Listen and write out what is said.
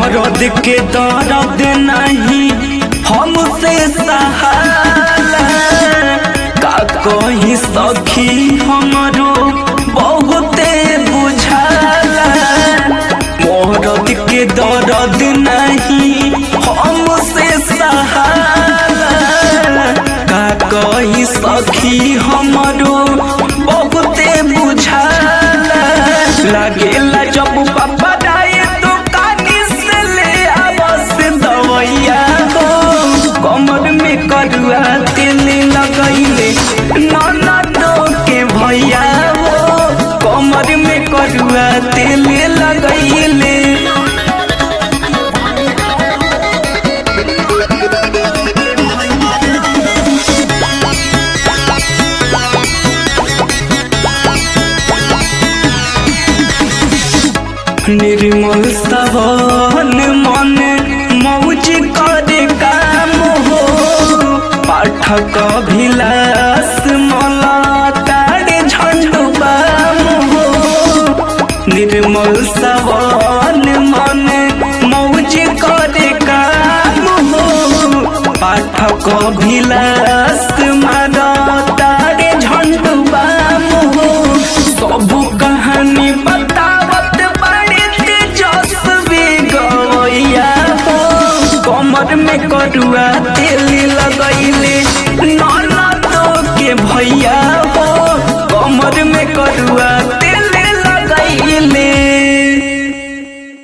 मरद के दर्द नहीं हमसे सहाला का कही सखी हमरो बहुते बुझाला मरद के दर्द नहीं हमसे सहाला का कही सखी हमरो बहुते बुझाला लागेला जब पापा डाये तो कानी से ले आवस दवैया हो कमर में करुआ तेल लगैले ननदो के भैया हो कमर में करुआ तेल लगैले निर्मल सवन मन मौज करे काम हो पाठक अभिलाष मला तारे झंडू बाम हो निर्मल सवन मन मौज करे काम हो पाठक अभिलाष मारा तारे झंडू बाम हो सब कहानी बतावत बड़े तेजस्वी गवैया हो कमर में करुआ तेल लगैले ननदो के भैया हो कमर में करुआ